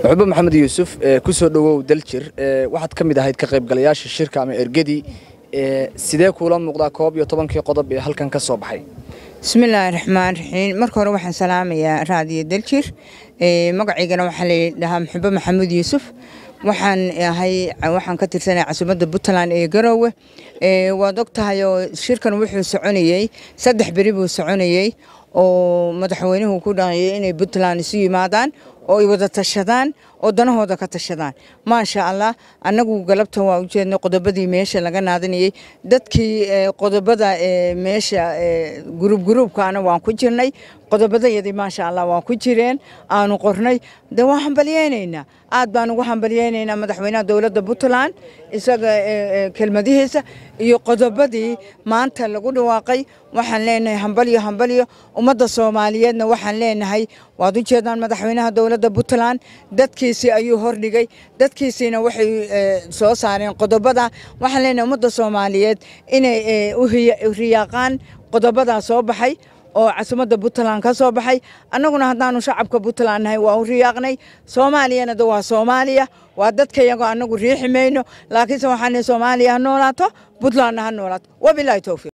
muxube maxamed yuusuf ku soo dhowow daljir waxaad ka mid ahayd ka qaybgalayaasha shirka ama ergadii sidee kuula muuqdaa koob iyo tobankii qodob ee halkan ka soo baxay bismillaahi raxmaan raxiim marka hore waxaan salaamayaa raadiyo daljir magacaygana waxaa ladhahaa muxube maxamuud yuusuf waxaan ahay waxaan ka tirsanay casuumadda puntland ee garoowe waad og tahay oo shirkan wuxuu soconayey saddex beri buu soconayey oo madaxweynuhu ku dhaqayay inay puntland isu yimaadaan oo ay wada tashadaan oo danahooda ka tashadaan maasha allah annagu galabta waa ujeednay qodobadii meesha laga naadanayey dadkii qodobada meesha guruub guruubkaana waan ku jirnay qodobadayadii maasha allah waa ku jireen aanu qornay de waan hambalyeynaynaa aad baan ugu hambalyeynaynaa madaxweynaha dowladda puntland isaga kelmadihiisa iyo qodobadii maanta lagu dhawaaqay waxaan leenahay hambalyo hambalyo ummadda soomaaliyeedna waxaan leenahay waad u jeedaan madaxweynaha dowladda puntland dadkiisii ayuu hordhigay dadkiisiina waxay soo saareen qodobada waxaan leenahay ummadda soomaaliyeed inay u riyaaqaan qodobadaa soo baxay oo casumadda puntland ka soo baxay annaguna haddaanu shacabka puntland nahay waa u riyaaqnay soomaaliyana de waa soomaaliya waa dadka iyagoo annagu riixi mayno laakiinse waxaan soomaaliya ha noolaato puntlandna ha noolaato wabilaahi towfiiq